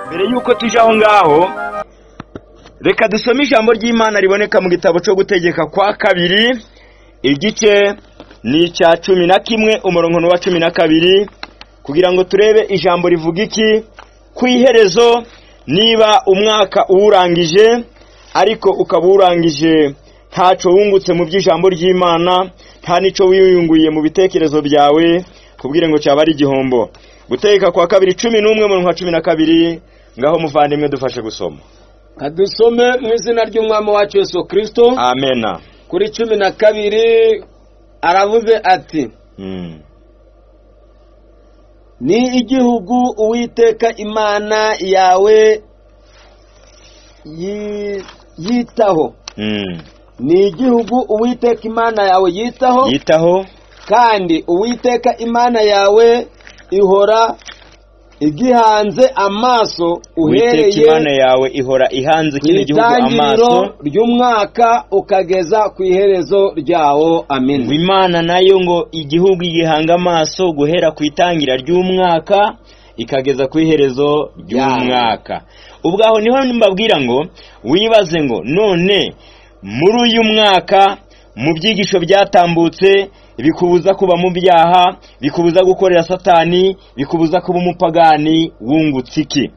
mbere y'uko tuje aho ngaho reka dusome ijambo ry'imana riboneka mu gitabo cyo gutegeka kwa kabiri igice ni icya cumi na kimwe umurongo wa cumi na kabiri kugira ngo turebe ijambo rivuga iki ku iherezo niba umwaka uwurangije ariko ukaba uwurangije ntacyo wungutse mu by'ijambo ry'imana nta n'icyo wiyunguye mu bitekerezo byawe kubwire ngo cyaba ari igihombo gutegeka kwa kabiri cumi n'umwe mu wa cumi na kabiri ngaho muvandimwe dufashe gusoma kadusome mu izina ry'umwami wacu Yesu kirisito amena kuri cumi na kabiri aravuze ati Mm. ni igihugu uwiteka imana yawe yi- yitaho Mm. ni igihugu uwiteka imana yawe yitaho yitaho kandi uwiteka imana yawe ihora igihanze amaso witeka imana uhereye yawe ihora ihanze ku kino gihugu amaso itangiriro ry'umwaka ukageza ku iherezo ryawo ngo amen imana nayo ngo igihugu igihanga amaso guhera ku itangira ry'umwaka ikageza ku iherezo ry'umwaka ubwaho niho mbabwira ngo wibaze ngo none muri uyu mwaka mu byigisho byatambutse bikubuza kuba mu byaha bikubuza gukorera satani bikubuza kuba umupagani wungutse iki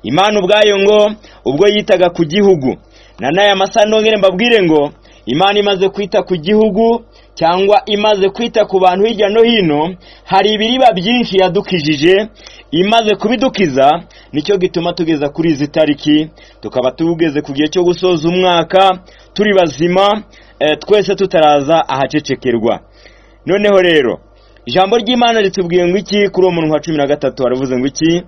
imana ubwayo ngo ubwo yitaga ku gihugu na n'aya masaha ndongere mbabwire ngo imana imaze kwita ku gihugu cyangwa imaze kwita ku bantu hirya no hino hari ibiriba byinshi yadukijije imaze kubidukiza nicyo gituma tugeza kuri izi tariki tukaba tugeze ku gihe cyo gusoza umwaka turi bazima eh, twese tutaraza ahacecekerwa noneho rero ijambo ry'imana ritubwiye ngo iki kuri uwo muntu wa cumi na gatatu haravuze ngo iki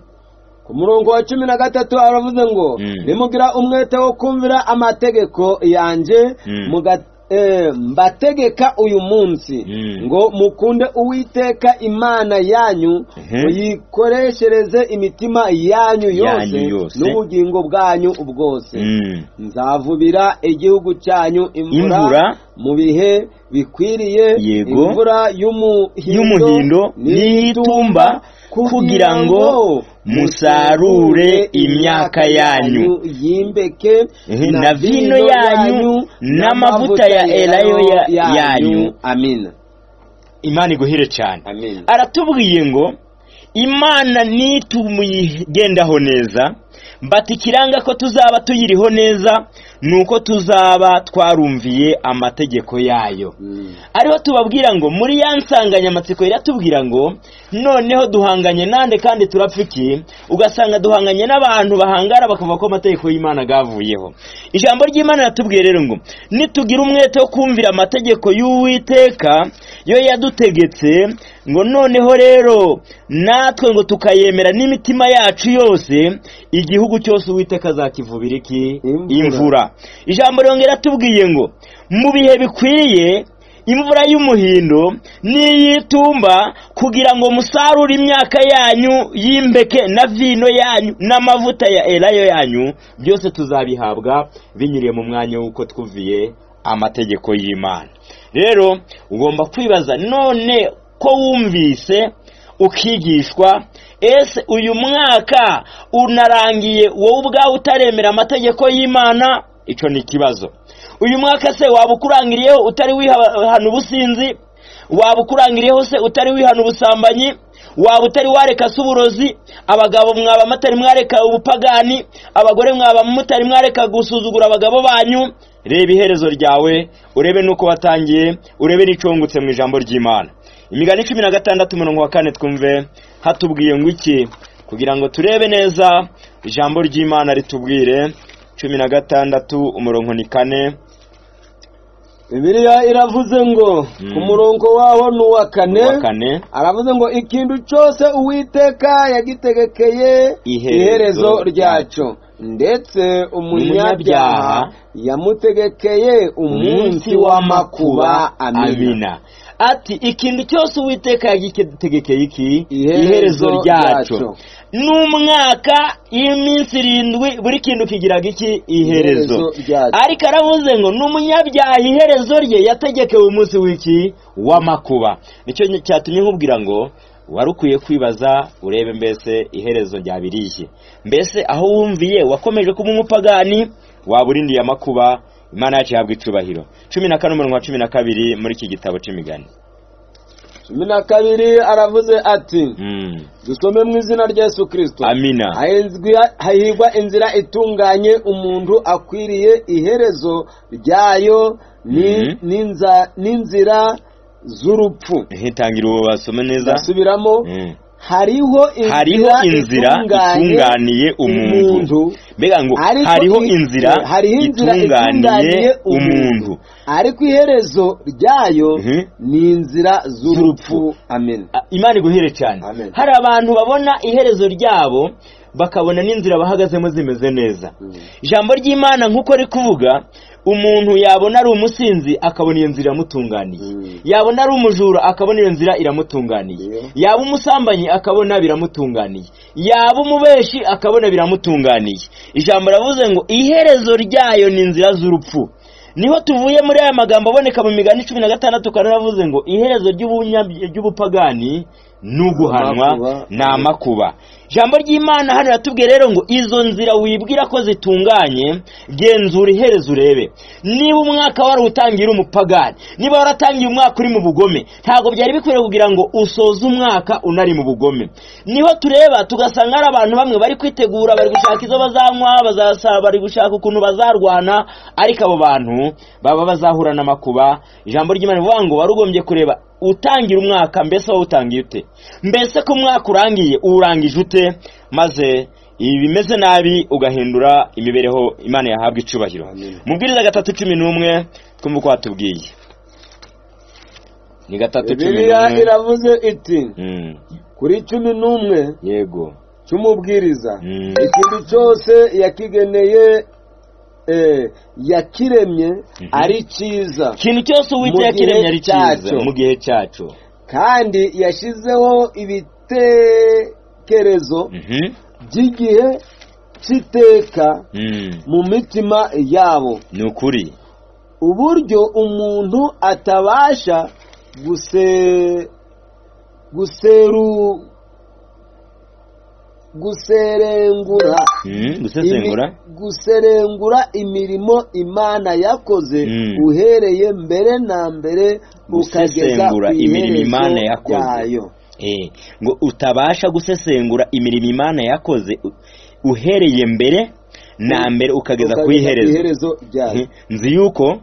ku murongo wa cumi na gatatu aravuze ngo Mm. nimugira umwete wo kumvira amategeko yanjye Mm. muga- eh, mbategeka uyu munsi Mm. ngo mukunde uwiteka imana yanyu Mhm. muyikoreshereze imitima yanyu yose Yanyu yose. n'ubugingo bwanyu bwose Mm. nzavubira igihugu cyanyu imvura, Imvura. mu bihe bikwiriye Yego. imvura y'umuhindo, y'umuhindo n'iyitumba kugira ngo musarure imyaka yanyu yimbeke Eh, na vino yanyu n'amavuta ya elayo ya- yanyu. amina imana iguhire cyane amina aratubwiye ngo imana nitumuyigendaho neza bati ikiranga ko tuzaba tuyiriho neza ni uko tuzaba twarumviye amategeko yayo Mm. ariho tubabwira ngo muri ya nsanganyamatsiko iratubwira ngo noneho duhanganye nande kandi turapfa iki ugasanga duhanganye n'abantu bahangara bakavuga ko amategeko y'imana agavuyeho ijambo ry'imana riratubwiye rero ngo nitugira umwete wo kumvira amategeko y'uwiteka yo yadutegetse ngo noneho rero natwe ngo tukayemera n'imitima yacu yose igihugu cyose uwiteka azakivubira iki Imvura. imvura ijambo ryongera atubwiye ngo mu bihe bikwiriye imvura y'umuhindo n'iy'itumba kugira ngo musarure imyaka yanyu y'imbeke na vino yanyu n'amavuta ya elayo yanyu byose tuzabihabwa binyuriye mu mwanya w'uko twuviye amategeko y'imana rero ugomba kwibaza none ko wumvise ukigishwa ese uyu mwaka unarangiye wowe ubwawe utaremera amategeko y'imana icyo ni ikibazo uyu mwaka se waba ukurangiriyeho utari wihana ubusinzi waba ukurangiriyeho se utari wihana ubusambanyi waba utari wareka se uburozi abagabo mwaba mutari mwareka ubupagani abagore mwaba mutari mwareka gusuzugura abagabo banyu reba iherezo ryawe urebe n'uko watangiye urebe n'icungutse mu ijambo ry'imana imigani cumi na gatandatu umurongo wa kane twumve hatubwiye ngo iki kugira ngo turebe neza ijambo ry'imana ritubwire cumi na gatandatu umurongo ni kane bibiliya iravuze ngo Mm. ku murongo waho n'uwa uwa kane kane aravuze ngo ikintu cyose uwiteka yagitegekeye Iherezo iherezo ryacyo ndetse umunyabyaha yamutegekeye umunsi w'amakuba amina ati ikintu cyose uwiteka yagitegekeye iki Iherezo iherezo ryacyo ryacyo. n'umwaka y'iminsi irindwi buri kintu kigiraga iki iherezo Iherezo ryacyo. ariko aravuze ngo n'umunyabyaha iherezo rye yategekewe umunsi w'iki w'amakuba nicyo cyatumye nkubwira ngo wari ukwiye kwibaza urebe mbese iherezo ryabiriye mbese aho wumviye wakomeje kuba umupagani waba urindiye amakuba imana yacu ihabwa icyubahiro cumi na kane umurongo wa cumi na kabiri muri iki gitabo cy'imigani cumi na kabiri aravuze ati Mm. dusome mu izina rya yesu kirisito amina Hahizwi- hahigwa inzira itunganye umuntu akwiriye iherezo ryayo ni- Mhm. n'inza- n'inzira z'urupfu ntitangira ubu basome neza ndasubiramo Mm. hariho hariho inzira itunganiye umuntu mbega ngo ariko hariho i- inzira hariho inzira itunganiye umuntu ariko iherezo ryayo Mhm. ni inzira z'urupfu amen A- imana iguhere cyane Amen. hari abantu babona iherezo ryabo bakabona n'inzira bahagazemo zimeze neza ijambo ry'imana nk'uko riri kuvuga umuntu yabona ari umusinzi akabona iyo nzira iramutunganiye Mm. yabona ari umujura akabona iyo nzira iramutunganiye Yeah. yaba umusambanyi akabona biramutunganiye yaba umubeshi akabona biramutunganiye ijambo ravuze ngo iherezo ryayo ni inzira z'urupfu niho tuvuye muri aya magambo aboneka mu migani cumi na gatandatu karanavuze ngo iherezo ry'ubunya- ry'ubupagani ni uguhanwa Amakuba. ni amakuba ijambo ry'imana hano ratubwiye rero ngo izo nzira wibwira ko zitunganye genzura iherezo urebe niba umwaka warawutangiye uri umupagani niba waratangiye umwaka uri mu bugome ntabwo byari bikwiriye kugira ngo usoze umwaka unari mu bugome niho tureba tugasanga hari abantu bamwe bari kwitegura bari gushaka izo bazanywa bazasaba bari gushaka ukuntu bazarwana ariko abo bantu baba bazahura n'amakuba ijambo ry'imana rivuga ngo wari ugombye kureba utangira umwaka mbese wowe utangiye ute mbese ko umwaka urangiye uwurangije ute maze ibi bimeze nabi ugahindura imibereho imana yahabwa icubahiro Amen. mu bwiriza gatatu cumi n'umwe twumva uko watubwiye ni gatatu cumi bibiliya n'umwe iravuze iti Mm, kuri cumi n'umwe yego cy'umubwiriza Mm. ikintu cyose yakigeneye eh, yakiremye ari cyiza ikintu cyose uwiteka gihe iremye ari cyiza cyacyo. mu gihe cyacu kandi yashyizeho ibitekerezo Mhm. by'igihe cy'iteka Mm, mu mitima yabo ni ukuri uburyo umuntu atabasha guse guseru guserengura Mm, gusesengura imi- guserengura imirimo imana yakoze Mm. uhereye mbere na mbere ukageza ku Gusesengura imirimo iherezo Imana yakoze. ryayo Eh, ngo utabasha gusesengura imirimo imana yakoze u- uhereye mbere na mbere ukageza ku iherezo ryayo Mhm. nzi yuko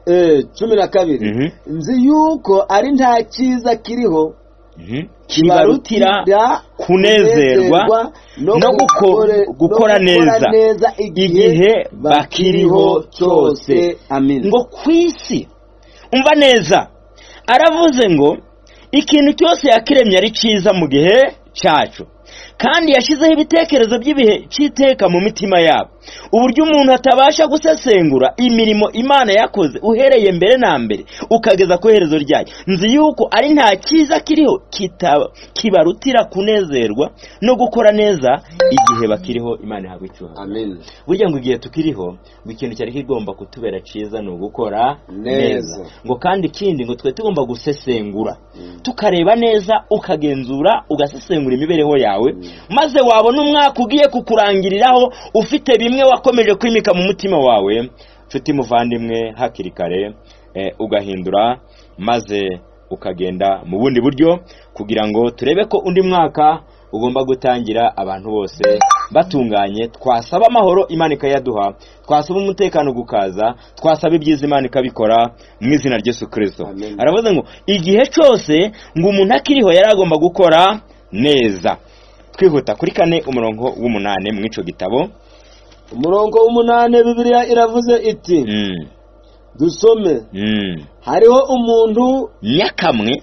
Eh, cumi na kabiri Mhm. nzi yuko ari nta cyiza kiriho mhm, kibarutira kunezerwa no no gukore- guko- gukora no gukora neza neza igihe bakiriho cyose amen ngo ku isi umva neza aravuze ngo ikintu cyose yakiremye ari cyiza mu gihe cyacu kandi yashyizeho ibitekerezo by'ibihe cy'iteka mu mitima yabo uburyo umuntu atabasha gusesengura imirimo imana yakoze uhereye mbere na mbere ukageza ku iherezo ryayo nzi yuko ari nta cyiza kiriho kita- kibarutira kunezerwa no gukora neza igihe bakiriho imana ihabwa icyubahiro amen burya ngo igihe tukiriho ngo ikintu cyari kigomba kutubera cyiza ni ugukora Neza. neza ngo kandi ikindi ngo twe tugomba gusesengura Mm. tukareba neza ukagenzura ugasesengura imibereho yawe Mm. maze wabona umwaka ugiye kukurangiriraho ufite bimwe wakomeje kwimika mu mutima wawe nshuti muvandimwe hakiri kare eh, ugahindura maze ukagenda mu bundi buryo kugira ngo turebe ko undi mwaka ugomba gutangira abantu bose batunganye twasaba amahoro imana ikayaduha twasaba umutekano gukaza twasaba ibyiza imana ikabikora mu izina rya Yesu kirisito Amen. aravuze ngo igihe cyose ngo umuntu akiriho yari agomba gukora neza twihuta kuri kane umurongo w'umunane mu ico gitabo umurongo w'umunani bibiliya iravuze iti Mm, dusome mm. hariho umuntu nyakamwe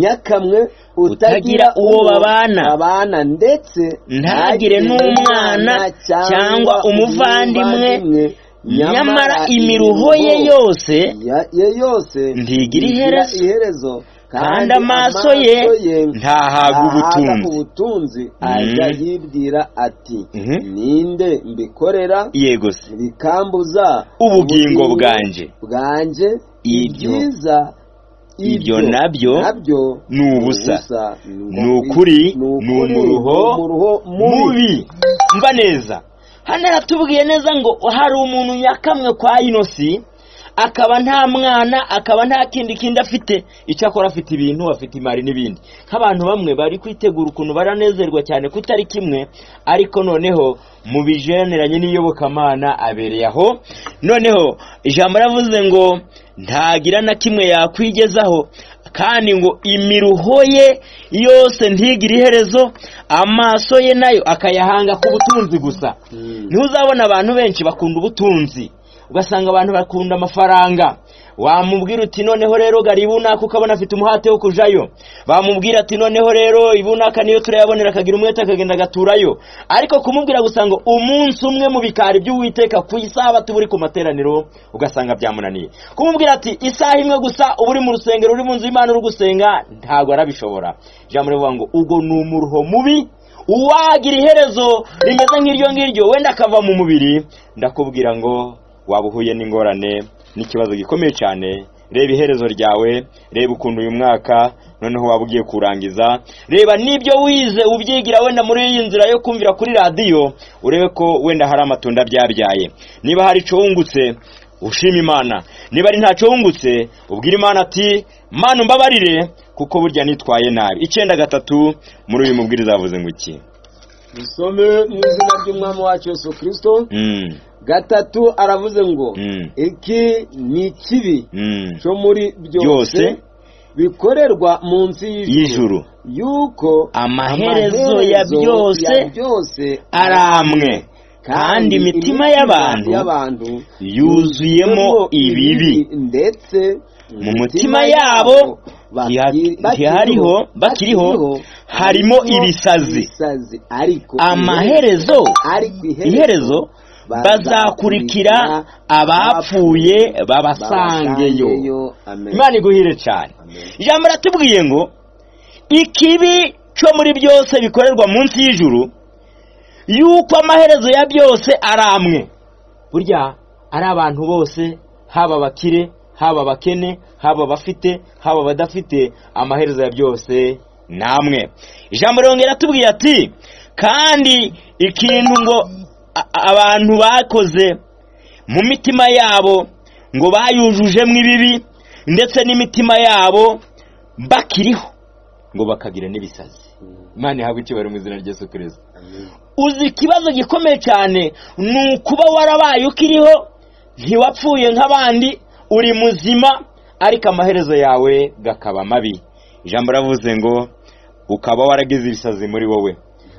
nyakamwe Utagira uwo babana. babana ndetse ntagire n'umwana cyangwa umuvandimwe nyamara imiruho ye yose ya- ye yose Ntigira iherezo. iherezo kandi amaso ye ntahaga ubutunzi ubutunzi Mhm. ajya yibwira ati Mhm. ninde mbikorera yego se bikambuza Ubugingo bwanjye." bwanjye Ibyo ibyiza ibyo nabyo nabyo ni ubusa. ni ni ukuri ni umuruho mubi mba neza hano aratubwiye neza ngo hari umuntu nyakamwe kwa inosi akaba nta mwana akaba nta kindi kindi afite icyakora afite ibintu afite imari n'ibindi nk'abantu bamwe bari kwitegura ukuntu baranezerwa cyane ko utari kimwe ariko noneho mu bijeneranye n'iyobokamana abereye aho noneho ijambo ravuze ngo ntagira na kimwe yakwigezaho kandi ngo imiruho ye yose ntigire iherezo amaso ye nayo akayahanga ku butunzi gusa Mm. niho uzabona abantu benshi bakunda ubutunzi ugasanga abantu bakunda amafaranga wamubwira uti noneho rero garibunaka ukabona afite umuhate wo kujayo bamubwira ati noneho rero ibunaka niyo turayabonera akagira umwete akagenda agaturayo ariko kumubwira gusa ngo umunsi umwe mu bikari by'uwiteka ku isaha tuba uri ku materaniro ugasanga byamunaniye kumubwira ati isaha imwe gusa uba uri mu rusengero uri mu nzu y'imana uri gusenga ntabwo arabishobora ijambo rivuga ngo ubwo ni umuruho mubi uwagira iherezo rimeze nk'iryo ngiryo wenda akava mu mubiri ndakubwira ngo waba uhuye n'ingorane n'ikibazo gikomeye cyane reba iherezo ryawe reba ukuntu uyu mwaka noneho waba ugiye kurangiza reba n'ibyo wize ubyigira wenda muri iyi nzira yo kumvira kuri radiyo urebe ko wenda hari amatunda byabyaye niba hari icyo wungutse ushima imana niba ari ntacyo wungutse ubwira imana ati mana umbabarire kuko burya nitwaye nabi icyenda gatatu muri uyu mubwiriza yavuze ngo iki dusome mu izina ry'umwami wacu yesu kirisito Mm, gatatu aravuze ngo Mm. iki ni ikibi mm. cyo muri byose Byose. bikorerwa munsi y'ijuru y'ijuru yuko amaherezo ya amaherezo byose ya byose ari amwe kandi imitima y'abantu y'abantu yuzuyemo ibibi ndetse mu mitima yabo ntiha- ntihariho bakiriho harimo ibisazi ibisazi ariko amaherezo ariko iherezo bazakurikira abapfuye babasangeyo Amen. imana iguhire cyane Amen. ijambo ratubwiye ngo ikibi cyo muri byose bikorerwa munsi y'ijuru yuko amaherezo ya byose ari amwe burya ari abantu bose haba abakire haba abakene haba abafite haba abadafite amaherezo ya byose ni amwe ijambo rirongera atubwiye ati kandi ikintu ngo a- abantu bakoze mu mitima yabo ngo bayujujemo ibibi ndetse n'imitima yabo bakiriho ngo bakagira n'ibisazi imana ihabwa icyubahiro mu izina rya yesu kirisita Amen. uzi ikibazo gikomeye cyane ni ukuba warabaye ukiriho ntiwapfuye nk'abandi uri muzima ariko amaherezo yawe gakaba mabi ijambo ravuze ngo ukaba waragize ibisazi muri wowe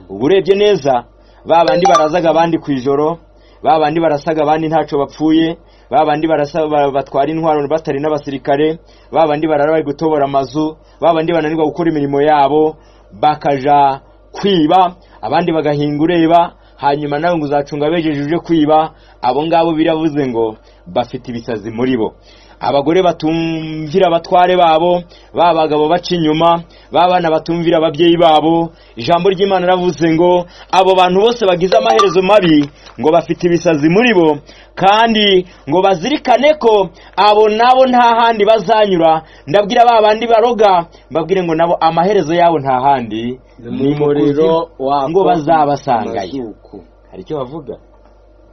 uba urebye neza ba bandi barazaga abandi ku ijoro ba bandi barasaga abandi ntacyo bapfuye ba bandi barasa- ba- batwara intwaro batari n'abasirikare ba bandi barara bari gutobora amazu ba bandi bananirwa gukora imirimo yabo bakaja kwiba abandi bagahinga ureba hanyuma nawe ngo uzacunga bejeje uje kwiba abo ngabo biravuze ngo bafite ibisazi muri bo abagore batumvira abatware babo ba bagabo baca inyuma ba bana batumvira ababyeyi babo ijambo ry'imana ravuze ngo abo bantu bose bagize amaherezo mabi ngo bafite ibisazi muri bo kandi ngo bazirikane ko abo nabo nta handi bazanyura ndabwira ba bandi baroga mbabwire ngo nabo amaherezo yabo nta handi ni umuriro wako ngo bazabasangayo amazuku. hari icyo bavuga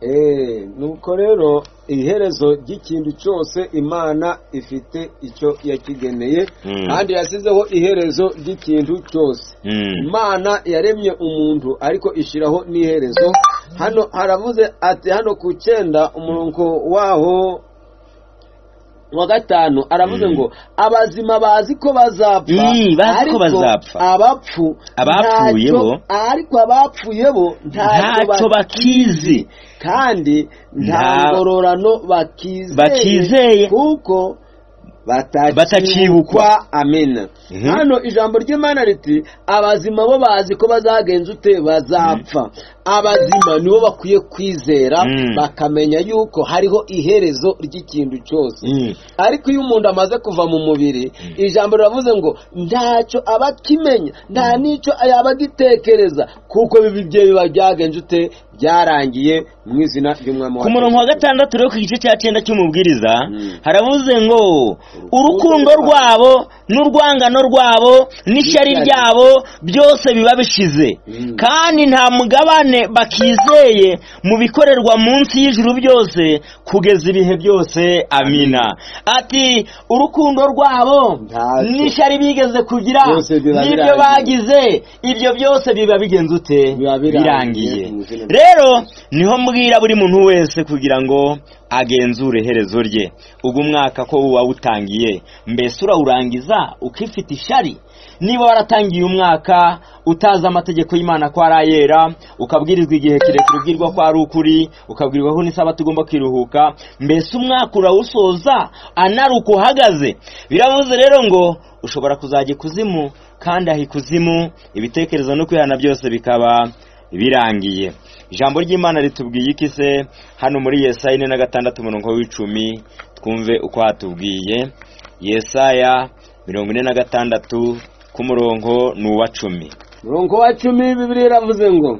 Eh, nuko rero iherezo ry'ikintu cyose imana ifite icyo yakigeneye Mm. kandi yasizeho iherezo ry'ikintu cyose imana yaremye umuntu ariko ishyiraho n'iherezo hano haravuze ati hano ku cyenda umurongo waho wa gatanu aravuze Mm. ngo abazima bazi ko bazapfa Mm, bazi ko ariko bazapfa. abapfu Abapfuye ntacyo- bo. ariko abapfuye bo ntacyo bakizi kandi Nta- nta ngororano bakizeye Bakizeye. kuko Batakibukwa. batakibukwa amena Mhm. hano ijambo ry'imana riti abazima bo bazi ko bazagenza ute bazapfa abazima nibo bakwiye kwizera Mm. bakamenya yuko hariho iherezo ry'ikintu cyose Mm. ariko iyo umuntu amaze kuva mu mubiri ijambo riravuze ngo ntacyo aba akimenya nta n'icyo yaba agitekereza kuko bibi bye biba byagenze ute byarangiye mu izina ry'umwami ku murongo wa gatandatu rero ku gice cya cyenda cy'umubwiriza haravuze ngo urukundo rwabo n'urwangano rwabo n'ishyari ryabo byose biba bishize kandi nta mugabane bakizeye mu bikorerwa munsi y'ijuru byose kugeza ibihe byose amina ati urukundo rwabo Ntacyo. n'ishyari bigeze kugira Byose biba n'ibyo birangiye. bagize ibyo byose biba bigenze ute Biba birangiye. birangiye rero niho mbwira buri muntu wese kugira ngo agenzure iherezo rye ubwo umwaka ko wawutangiye mbese urawurangiza ukifite ishari niba waratangiye umwaka utazi amategeko y'imana ko ari ayera ukabwirizwa igihe kirekire ubwirwa ko ari ukuri ukabwirwa ko n'isabato ugomba kwiruhuka mbese umwaka urawusoza anaruka uhagaze biravuze rero ngo ushobora kuzajya ikuzimu kandi aha ikuzimu ibitekerezo no kwihana byose bikaba birangiye ijambo ry'imana ritubwiye iki se hano muri yesaya ine na gatandatu umurongo w'icumi twumve uko hatubwiye yesaya mirongo ine na gatandatu ku murongo ni uwa cumi murongo wa cumi bibiri iravuze ngo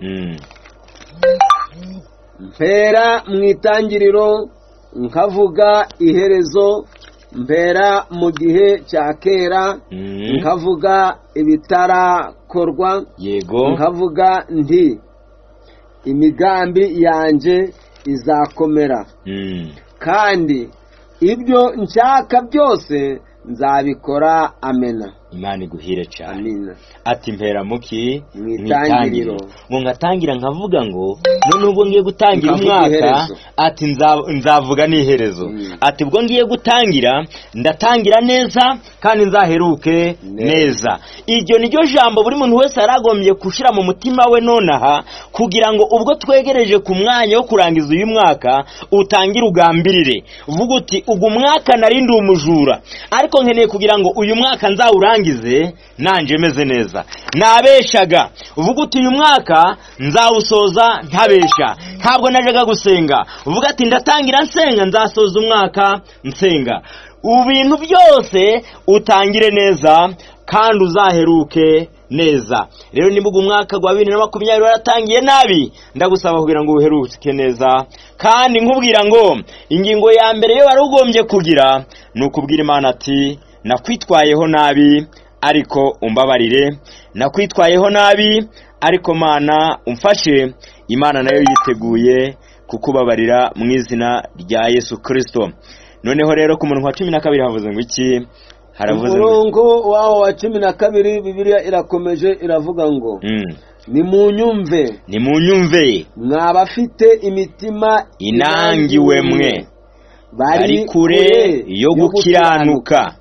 Mm. mpera mu itangiriro nkavuga iherezo mpera mu gihe cya kera Mm. nkavuga ibitarakorwa yego nkavuga nti imigambi yanjye izakomera Mm. kandi ibyo nshaka byose nzabikora amena imana iguhire cyane amina ati mpera muki Mu itangiriro. ngo ngatangira nkavuga ngo none ubwo ngiye gutangira Nkavuga umwaka iherezo. ati nza- nzavuga n'iherezo Mm. ati ubwo ngiye gutangira ndatangira neza kandi nzaheruke Neza. neza iryo ni ryo jambo buri muntu wese yaragombye gushyira mu mutima we nonaha kugira ngo ubwo twegereje ku mwanya wo kurangiza uyu mwaka utangire ugambirire vuga uti ugu mwaka nari ndi umujura ariko nkeneye kugira ngo uyu mwaka nzawurangize nanjye meze neza nabeshaga vuga uti uyu mwaka nzawusoza ntabesha ntabwo najyaga gusenga vuga ati ndatangira nsenga nzasoza umwaka nsenga ubu bintu byose utangire neza kandi uzaheruke neza rero nibuga umwaka wa bibiri na makumyabiri waratangiye nabi ndagusaba kugira ngo uheruke neza kandi nkubwira ngo ingingo ya mbere yo wari ugombye kugira ni ukubwira imana ati nakwitwayeho nabi ariko umbabarire nakwitwayeho nabi ariko mana umfashe imana nayo yiteguye kukubabarira mu izina rya yesu kirisito noneho rero ku muntu wa cumi na kabiri havuze ngo iki haravuze ngo umurongo waho wa cumi na kabiri bibiliya irakomeje iravuga ngo Mm. nimunyumve nimunyumve mwa bafite imitima inangiwe mwe ari kure yo gukiranuka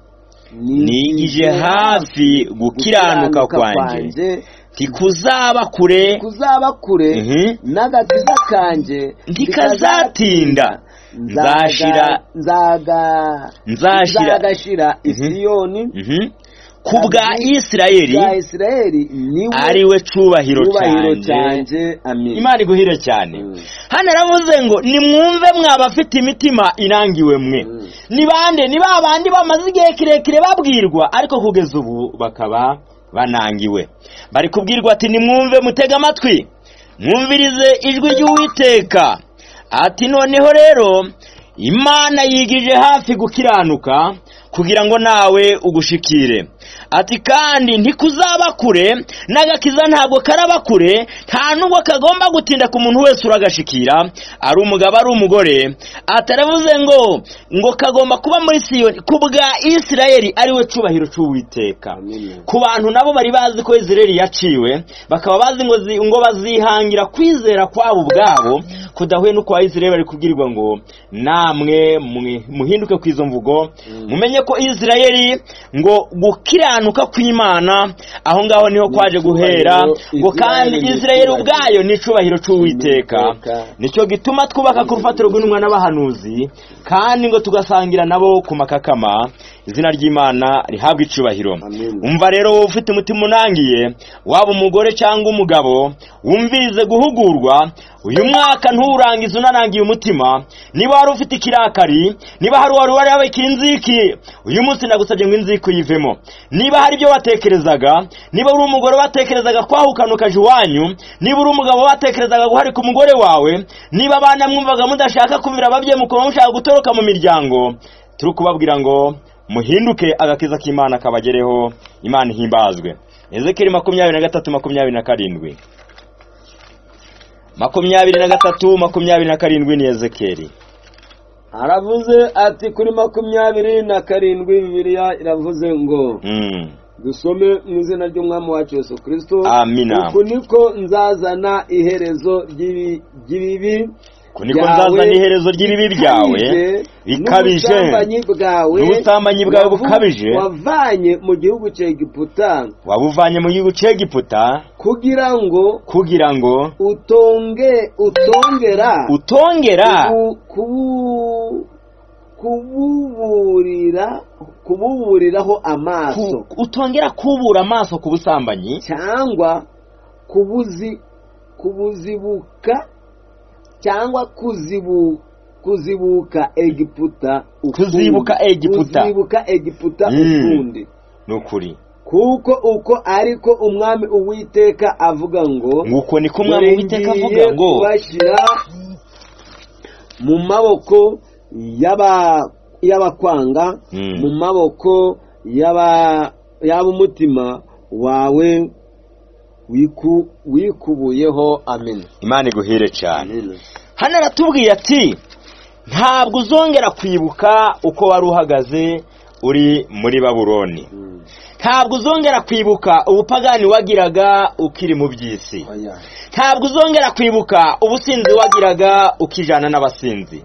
nigije hafi gukiranuka kwanjye tikuzaba kure kuzaba kure Mhm. n'agakiza kanjye ntikazatinda nzashira nzaga Nzashira- nzagashira isiyoni Mhm. ku bwa isirayeli bwa isirayeli niwe ari we cubahiro cyubahiro cyanjye cyanjye amin imana iguhire cyane Mm. hano aravuze ngo nimwumve mwa bafite imitima inangiwe mwe Mm. ni bande ni ba bandi bamaze igihe kirekire babwirwa ariko kugeza ubu bakaba banangiwe bari kubwirwa ati nimwumve mutege amatwi mwumvirize ijwi ry'uwiteka ati noneho rero imana yigije hafi gukiranuka kugira ngo nawe ugushikire ati kandi ntikuzaba kure n'agakiza ntabwo karaba kure nta nubwo kagomba gutinda ku muntu wese uragashikira ari umugabo ari umugore ataravuze ngo ngo kagomba kuba muri siyoni ku bwa isirayeli ari we cubahiro cy'uwiteka Amen. ku bantu nabo bari bazi ko izireri yaciwe bakaba bazi ngo zi- ngo bazihangira kwizera kwabo ubwabo kudahuye n'uko abizireri bari kubwirwa ngo namwe mwe- muhinduke ku izo mvugo mumenye ko izirayeli ngo gukiranuka kw'imana aho ngaho niho kwaje guhera ngo kandi Isirayeli ni izirayeli icyubahiro. ubwayo ni icubahiro cy'uwiteka Uwiteka. nicyo gituma twubaka ku rufatiro rw'intumwa n'abahanuzi kandi ngo tugasangira nabo ku makakama izina ry'imana rihabwa icubahiro Amen. umva rero wowe ufite umutima unangiye waba umugore cyangwa umugabo wumvirize guhugurwa uyu mwaka nturangize unanangiye umutima niba wari ufite ikirakari niba hari uwari warabika inziki uyu munsi nagusabye ngo inziki uyivemo niba hari ibyo watekerezaga niba uri umugore watekerezaga kwahukana ukaja iwanyu niba uri umugabo watekerezaga guharika umugore wawe niba abana mwumvaga mudashaka kumvira ababyeyi mukaba mushaka gutoroka mu miryango turi kubabwira ngo muhinduke agakiza k'imana kabagereho imana ihimbazwe ezekeri makumyabiri na gatatu makumyabiri na karindwi makumyabiri na gatatu makumyabiri na karindwi ni ezekeri aravuze ati kuri makumyabiri na karindwi bibiliya iravuze ngo Mm. dusome mu izina ry'umwami wacu yesu kirisito Amina. uku niko nzazana iherezo ry'ibi- ry'ibibi ko niko nzazana iherezo ry'ibibi byawe bikabije n'ubusambanyi bwawe n'ubusambanyi bwawe wavu- bukabije wavanye mu gihugu cya egiputa wabuvanye mu gihugu cy'egiputa kugira ngo kugira ngo utonge utongera utongera kubu- kubu- kububurira kububuriraho amaso ku- utongera kubura amaso ku busambanyi cyangwa kubuzi kubuzibuka cyangwa kuzibu kuzibuka egiputa ukundi. Kuzibuka Egiputa. kuzibuka egiputa Mm. ukundi ni ukuri kuko uko ariko umwami uwiteka avuga ngo nguko niko umwami dore w'iteka ngiye avuga ngo kubashyira mu maboko y'aba- y'abakwanga Mm. mu maboko y'aba- y'ab'umutima wawe wiku- wikubuyeho amen imana iguhire cyane hano aratubwiye ati ntabwo uzongera kwibuka uko wari uhagaze uri muri baburoni Mm. ntabwo uzongera kwibuka ubupagani wagiraga ukiri mu by'isi Oya. ntabwo uzongera kwibuka ubusinzi wagiraga ukijana n'abasinzi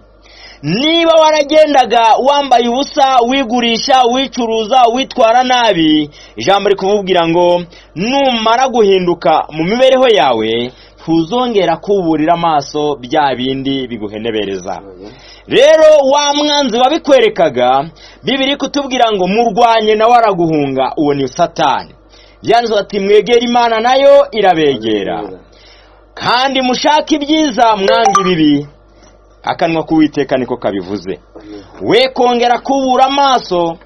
niba waragendaga wambaye ubusa wigurisha wicuruza witwara nabi ijambo rikubwira ngo numara guhinduka mu mibereho yawe ntuzongera kuburira amaso bya bindi biguhenebereza Oya. rero wa mwanzi wabikwerekaga bibiri kutubwira ngo murwanye nawe araguhunga uwo ni satani yanditse ati mwegera imana nayo irabegera kandi mushake ibyiza mwanga ibibi akanwa k'uwiteka niko kabivuze we kongera kubura amaso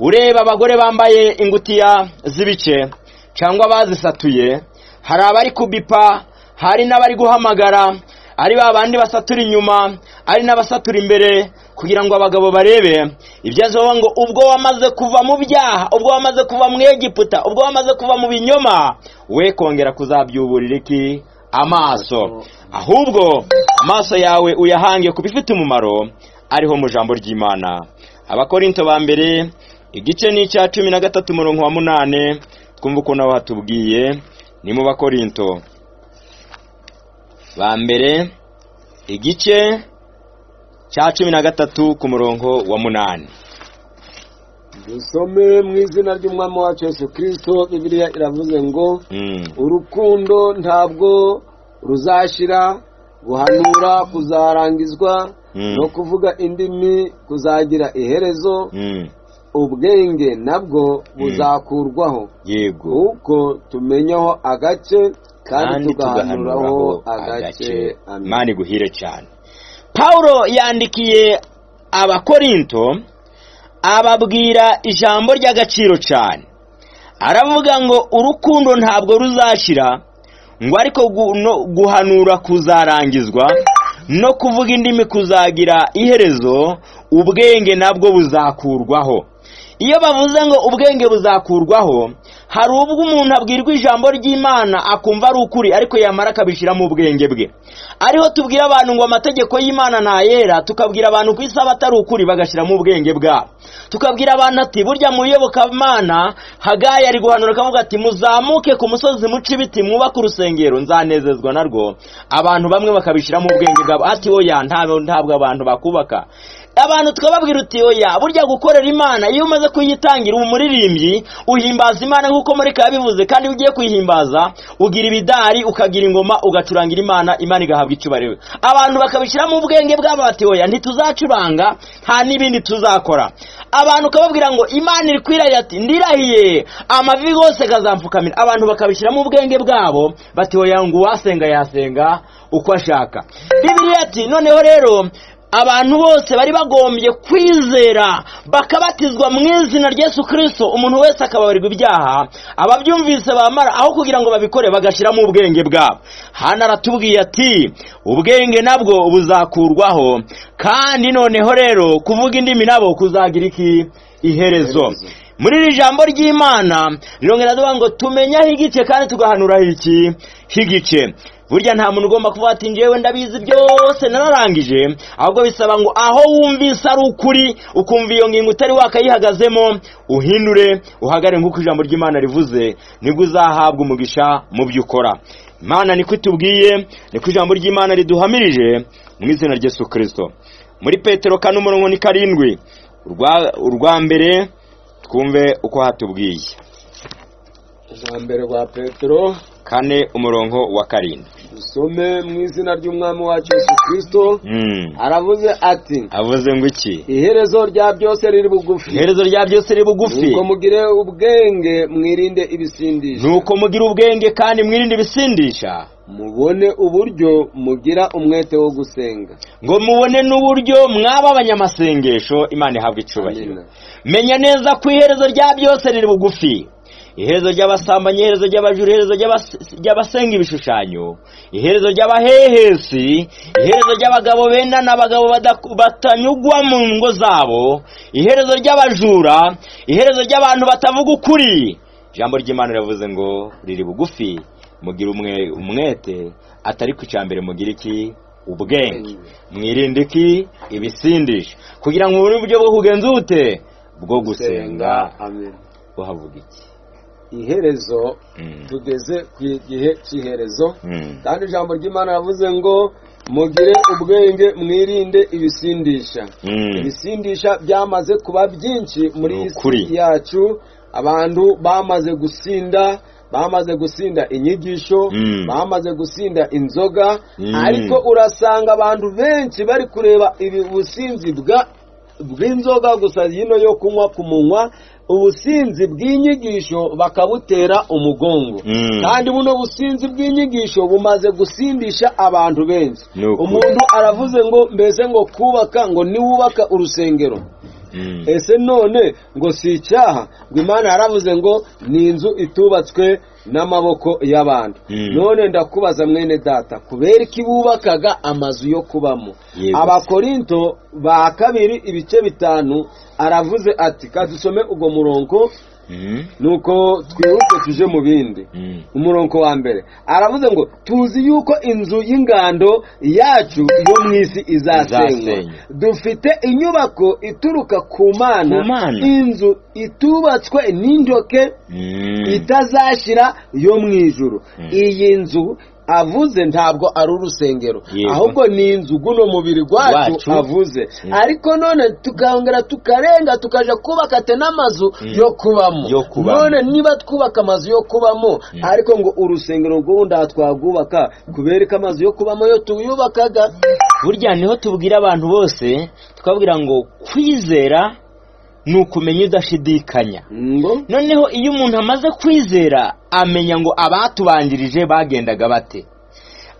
ureba abagore bambaye ingutiya z'ibice cyangwa bazisatuye hari abari kubipa hari n'abari guhamagara ari ba bandi basatura inyuma ari n'abasatura imbere kugira ngo abagabo barebe ibyazoba ngo ubwo wamaze kuva mu byaha ubwo wamaze kuva mu egiputa ubwo wamaze kuva mu binyoma we kongera kuzabyuburira iki amaso ahubwo amaso yawe uyahange ku bifite umumaro ariho mu ijambo ry'imana abakorinto ba mbere igice ni icya cumi na gatatu umurongo wa munane twumva ukuntu aho hatubwiye ni mu bakorinto ba mbere igice cya cumi na gatatu ku murongo wa munani dusome mu izina ry'umwami wacu yesu kirisito bibiliya iravuze ngo Mm. urukundo ntabwo ruzashira guhanura kuzarangizwa Mm. no kuvuga indimi kuzagira iherezo Mm. ubwenge nabwo buzakurwaho yego kuko tumenyaho agace kandi kandi tugahanuraho tugahanuraho agace agace imana iguhire cyane pawulo yandikiye abakorinto ababwira ijambo ry'agaciro cyane aravuga ngo urukundo ntabwo ruzashira ngo ariko gu- no- guhanura kuzarangizwa no kuvuga indimi kuzagira iherezo ubwenge nabwo buzakurwaho iyo bavuze ngo ubwenge buzakurwaho hari ubwo umuntu abwirwa ijambo ry'imana akumva ari ukuri ariko yamara akabishyira mu bwenge bwe ariho tubwira abantu ngo amategeko y'imana ntayera tukabwira abantu ku isaha atari ukuri bagashyiramo ubwenge bwabo tukabwira abantu ati burya mu iyobokamana hagayi ari guhanura akavuga ati muzamuke ku musozi muce ibiti mwubake urusengero nzanezezwa narwo abantu bamwe bakabishyiramo ubwenge bwabo ati oya ntabwo ntabwo abantu bakubaka abantu twababwira uti oya burya gukorera imana iyo umaze kuyitangira uba umuririmbyi uhimbaza imana nk'uko murika yabivuze kandi iyo ugiye kuyihimbaza ugira ibidari ukagira ingoma ugacurangira imana imana igahabwa icyubahiro abantu bakabishyiramo ubwenge bwabo bati oya ntituzacuranga nta n'ibindi tuzakora abantu ukababwira ngo imana iri kwirahira ati ndirahiye amavi yose akazampfukamira abantu bakabishyiramo ubwenge bwabo bati oya ngo uwasenga yasenga uko ashaka bibiriya ati noneho rero abantu bose bari bagombye kwizera bakabatizwa mu izina rya Yesu kirisito umuntu wese akababarirwa ibyaha ababyumvise bamara aho kugira ngo babikore bagashyiramo ubwenge bwabo hano aratubwiye ati ubwenge nabwo buzakurwaho kandi noneho rero kuvuga indimi nabo kuzagira iki iherezo muri iri jambo ry'imana rirongera avuga ngo tumenyaho igice kandi tugahanuraho iki h'igice burya nta muntu ugomba kuvuga ati njyewe ndabizi byose nararangije ahubwo bisaba ngo aho wumvise ari ukuri ukumva iyo ngingo utari wakayihagazemo uhindure uhagarare nk'uko ijambo ry'imana rivuze nibwo uzahabwa umugisha mu byo ukora imana niko itubwiye niko ijambo ry'imana riduhamirije mu izina rya Yesu kirisito muri petero kane umurongo ni karindwi urwa mbere twumve uko hatubwiye ijambere rwa petero kane umurongo wa karindwi dusome mu izina ry'umwami wacu Yesu kirisito aravuze ati avuze ngo iki iherezo rya byose riri bugufi iherezo rya byose riri bugufi nuko mugire ubwenge mwirinde ibisindisha nuko mugire ubwenge kandi mwirinde ibisindisha mubone uburyo mugira umwete wo gusenga ngo mubone n'uburyo mwaba abanyamasengesho imana ihabwa icubahiro menya neza ko iherezo rya byose riri bugufi iherezo ry'abasambanyi iherezo ry'abajura iherezo ry'abasenga ibishushanyo iherezo ry'abahehesi iherezo ry'abagabo benda n'abagabo batanyugwa mu ngo zabo iherezo ry'abajura iherezo ry'abantu batavuga ukuri ijambo ry'imana riravuze ngo riri bugufi mugira umwete atari ku cyambere mugira iki ubwenge mwirinde iki ibisindisha kugira ngo mubone uburyo bwo kugenza ubute bwo gusenga uhavuga iki iherezo tugeze ku gihe cy'iherezo kandi ijambo ry'imana yavuze ngo mugire ubwenge mwirinde ibisindisha ibisindisha byamaze kuba byinshi muri iyi si yacu abantu bamaze gusinda bamaze gusinda inyigisho bamaze gusinda inzoga ariko urasanga abantu benshi bari kureba ubusinzi bw'inzoga gusa yino yo kunywa ku munwa ubusinzi bw'inyigisho bakabutera umugongo kandi buno businzi bw'inyigisho bumaze gusindisha abantu benshi umuntu aravuze ngo mbese ngo kubaka ngo niwubaka urusengero ese none ngo si icyaha ngo imana yaravuze ngo ni inzu itubatswe n'amaboko y'abantu none ndakubaza mwene data kubera ko bubakaga amazu yo kubamo abakorinto ba kabiri ibice bitanu aravuze ati kadusome ubwo murongo nuko twihuse tuje mu bindi umurongo wa mbere aravuze ngo tuzi yuko inzu y'ingando yacu yo mu isi izasenywa dufite inyubako ituruka ku mana inzu itubatswe n'indoke itazashyira yo mu ijoro iyi nzu avuze ntabwo ari urusengero ahubwo ni inzu guno mubiri wacu avuze ariko none tukongera tukarenga tukajya kubaka n'amazu yo kubamo none niba twubaka amazu yo kubamo ariko ngo urusengero rw'ubundi aha twagubaka kubera ko amazu yo kubamo yo tuyubakaga burya niho tubwira abantu bose tukabwira ngo kwizera ni ukumenya udashidikanya noneho iyo umuntu amaze kwizera amenya ngo abatubanjirije bagendaga bate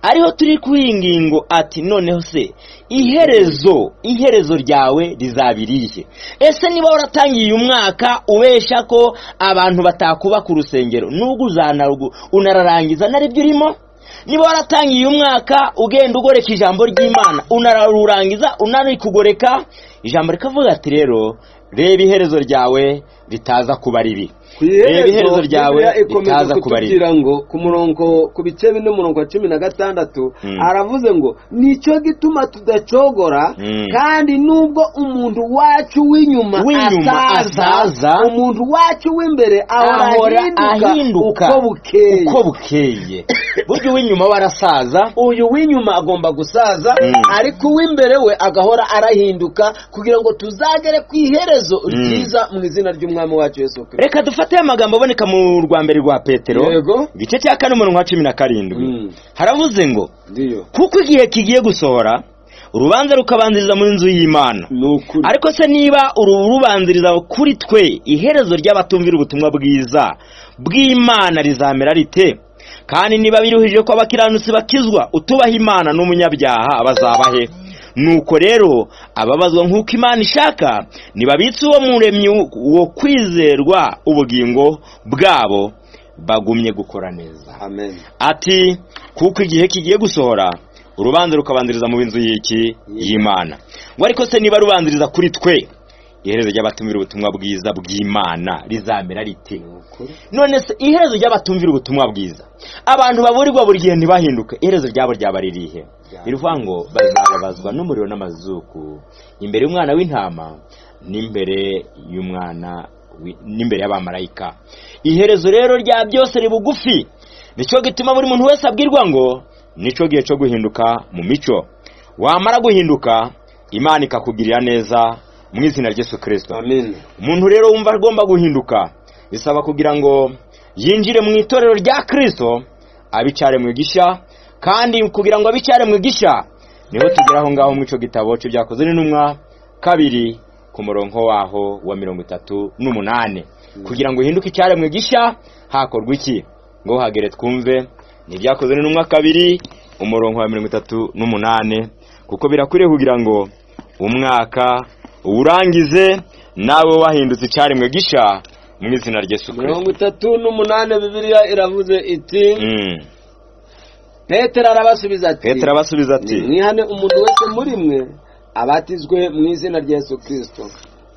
ariho turi ku iyi ngingo ati noneho se iherezo iherezo ryawe rizabiriye ese niba waratangiye umwaka ubesha ko abantu batakubaka urusengero n'ubwo unararangiza naribyo urimo niba waratangiye umwaka ugenda ugoreka ijambo ry'imana unarurangiza unarikugoreka ijambo rikavuga ati rero reba iherezo ryawe ritaza kuba ribi ku iherezo iherezo ryawe Bibiliya ikomeza ritaza kubarira. kutubwira ngo ku murongo ku bice bine umurongo wa cumi na gatandatu Mm. aravuze ngo nicyo gituma tudacogora Mm. kandi nubwo umuntu wacu w'inyuma W'inyuma asaza, umuntu wacu w'imbere ahora ahora ahinduka ahinduka uko bukeye uko bukeye burya uw'inyuma warasaza uyu w'inyuma agomba gusaza Mm. ariko uw'imbere we agahora arahinduka kugira ngo tuzagere ku iherezo ryiza mu izina ry'umwami wacu yesu kirisito reka dufate aya magambo aboneka mu rwa mbere rwa petero Yego. igice cya kane umurongo wa cumi na karindwi Mm. haravuze ngo ndiyo kuko igihe kigiye gusohora urubanza rukabanziriza mu nzu y'imana ni ukuri ariko se niba uru rubanziriza kuri twe iherezo ry'abatumvira ubutumwa bwiza bw'imana rizamera rite kandi niba biruhije ko abakiranutsi bakizwa utubaha imana n'umunyabyaha bazabahe nuko rero ababazwa nk'uko imana ishaka nibabitse uwo muremyi wo kwizerwa ubugingo bwabo bagumye gukora neza amen ati kuko igihe kigiye gusohora urubanza rukabanziriza mu b'inzu y'iki y'imana ngo ariko se niba rubanziriza kuri twe iherezo ry'abatumvira ubutumwa bwiza bw'imana rizamera rite ukuri none se iherezo ry'abatumvira ubutumwa bwiza abantu baburirwa buri gihe ntibahinduke iherezo ryabo ryaba ririhe ni ukuvuga ngo bazababazwa n'umuriro n'amazuku imbere y'umwana w'intama n'imbere y'umwana wi- n'imbere y'abamarayika iherezo rero rya byose riba bugufi nicyo gituma buri muntu wese abwirwa ngo nicyo gihe cyo guhinduka mu mico wamara guhinduka imana ikakugirira neza mu izina ry'esu kirisito amen umuntu rero wumva agomba guhinduka bisaba kugira ngo yinjire mu itorero rya kirisito abicare mu gishya kandi kugira ngo abicare mu gishya niho tugera aho ngaho mu ico gitabo cy'ibyakozwe n'intumwa kabiri ku murongo waho wa mirongo itatu n'umunani kugira ngo uhinduke icyare mu gishya hakorwa iki ngo hagere twumve ni ibyakozwe n'intumwa kabiri umurongo wa mirongo itatu n'umunani kuko birakwiriye kugira ngo umwaka uwurangize nawe wahindutse icyaremwe gisha mu izina ry'esu mirongo kirisito itatu n'umunani bibiliya iravuze iti Mm. petero arabasubiza ati petero abasubiza ati mwihane umuntu wese muri mwe abatizwe mu izina rya yesu kirisito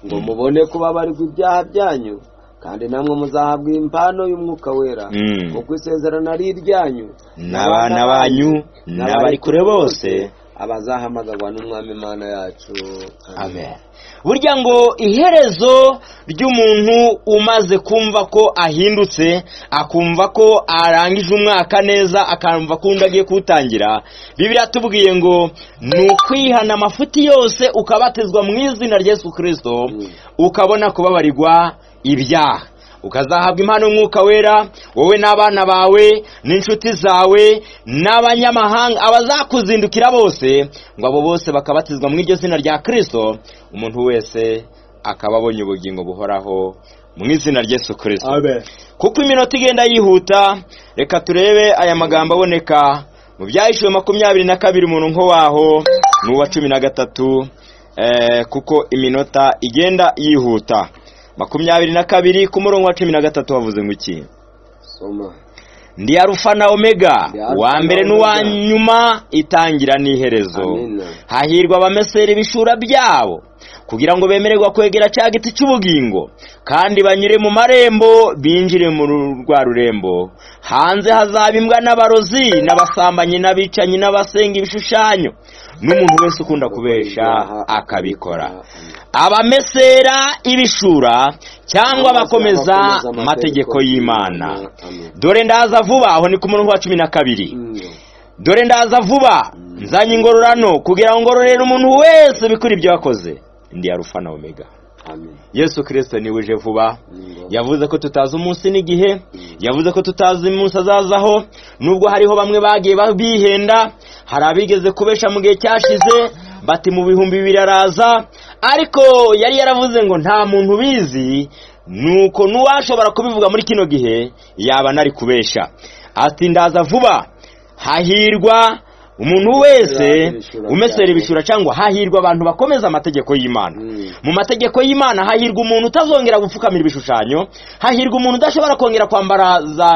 ngo mubone kubabarirwa ibyaha byanyu kandi namwe muzahabwa impano y'umwuka wera Mm. kuko isezerano ari iryanyu n'abana banyu n'abari kure bose abazahamagarwa n'umwami imana yacu amen burya ngo iherezo ry'umuntu umaze kumva ko ahindutse akumva ko arangije umwaka neza akumva ko undi agiye kuwutangira bibiriya tubwiye ngo ni ukwihana amafuti yose ukabatizwa mu izina rya yesu kirisito Mm. ukabona kubabarirwa ibyaha ukazahabwa impano y'umwuka wera wowe n'abana bawe n'inshuti zawe n'abanyamahanga abazakuzindukira bose ngo abo bose bakabatizwa mu iryo zina rya kirisito umuntu wese akaba abonye ubugingo buhoraho mu izina ry'esu kirisito amen kuko iminota igenda yihuta reka turebe aya magambo aboneka mu byahishuwe makumyabiri na kabiri umuntu nko waho n'uwa cumi na gatatu eh, kuko iminota igenda yihuta makumyabiri na kabiri ku murongo wa cumi na gatatu havuze ngo iki soma ndi arufa na omega Ndi Alpha uwa mbere na n'uwa Omega. nyuma itangira n'iherezo Amina. hahirwa abamesera ibishura byabo kugira ngo bemererwa kwegera cya giti cy'ubugingo kandi banyure mu marembo binjire mu ru- rwa rurembo hanze hazaba imbwa n'abarozi n'abasambanyi n'abicanyi n'abasenga ibishushanyo n'umuntu wese ukunda kubesha akabikora abamesera ibishura cyangwa abakomeza amategeko y'imana dore ndaza vuba aho ni ku murongo wa cumi na kabiri dore ndaza vuba nzanye ingororano kugira ngo ngororere umuntu wese bikora ibyo yakoze ndi arufa na omega yesu kirisito niwe uje vuba yavuze ko tutazi umunsi n'igihe yavuze ko tutazi umunsi azazaho nubwo hariho bamwe bagiye ba- bihenda hari abigeze kubesha mu gihe cyashize bati mu bihumbi bibiri araza ariko yari yaravuze ngo nta muntu ubizi nuko n'uwashobora kubivuga muri kino gihe yaba nari kubesha ati ndaza vuba hahirwa umuntu wese umesera ibishura cyangwa hahirwa abantu bakomeza amategeko y'imana mu mategeko y'imana hahirwa umuntu utazongera gupfukamira ibishushanyo hahirwa umuntu udashobora kongera kwambara za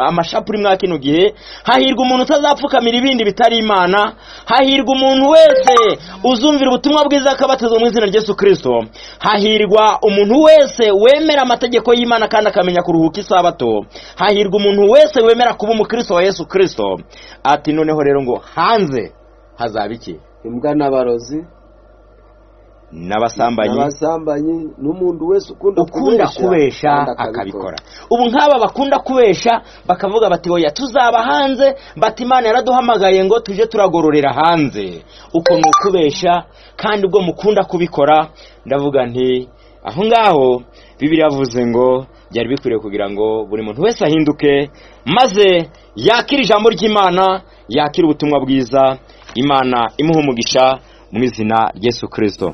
amashapuri mwa kino gihe hahirwa umuntu utazapfukamira ibindi bitari imana hahirwa umuntu wese uzumvira ubutumwa bwiza akabatizwa mu izina ry'esu kirisito hahirwa umuntu wese wemera amategeko y'imana kandi akamenya kuruhuka isabato hahirwa umuntu wese wemera kuba umukristo wa yesu kirisito ati noneho rero ngo hanze hazaba iki imbwa n'abarozi n'abasambanyi n'abasambanyi n'umuntu wese ukunda ukunda kubesha akabikora ubu nk'aba bakunda kubesha bakavuga bati oya tuzaba hanze bati imana yaraduhamagaye ngo tujye turagororera hanze uko ni ukubesha kandi ubwo mukunda kubikora ndavuga nti aho ngaho bibiri yavuze ngo byari bikwiriye kugira ngo buri muntu wese ahinduke maze yakira ijambo ry'imana yakira ubutumwa bwiza imana imuha umugisha mu izina ry'esu kirisito